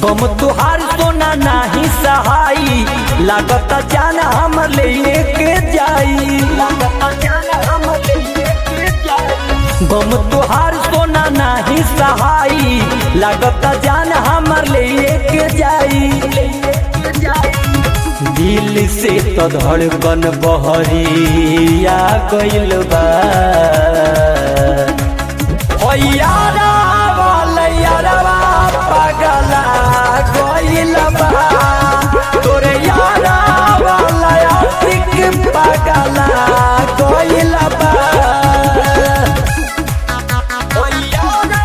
गम तुहार सोना नाही सहाई लागत जान हम लेके जाई गम तुहार सोना नाही सहाई लागत जान हमर लेके जाई दिल से तो धड़कन बहरिया गइल बा ओ यारा वाला यारवा पगला गइल बा तोरे यारा वाला आशिक पगला गइल बा ओ यारा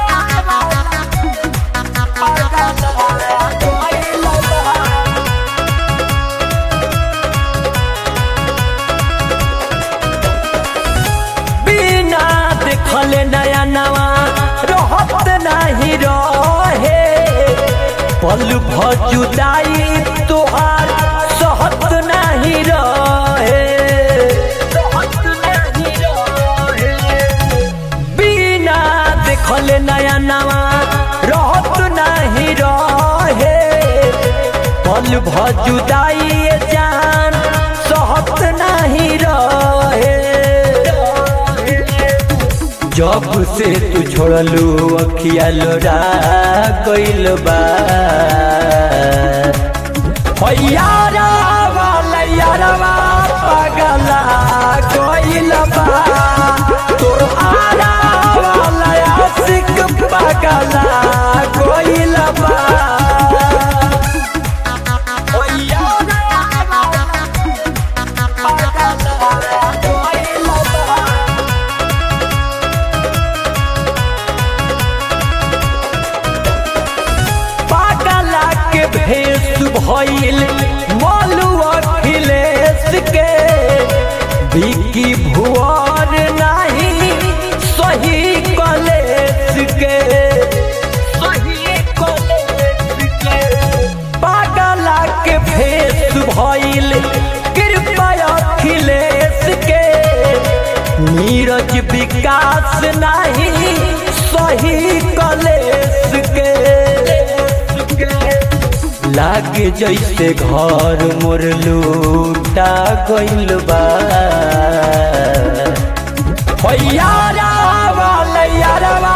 वाला पगला गइल बा बिना देखले नया नवा रहत नहीं रहे पल भजुदाई तुहार सहत नहीं रहे बिना देखले नया नवा रहत नहीं रहे पल भजुदाई जान सहत नहीं रहे जब से तू छोड़लू अखिया लोरा गइल बा हो यारा वाला यारवा पगला गइल बा तोर आरा वाला आशिक पगला गइल बा हो यारा वाला पगला गइल बा पागला के भेष भइल मोलू अखिलेश के बिकी भुआर नाही सही कलेश के सही कलेश के पागला के भेष भइल कृपा अखिलेश के नीरज विकास नाही सही कलेश के लागे जैसे घर मोर लूटा गइल बा हो यारा वाला यारवा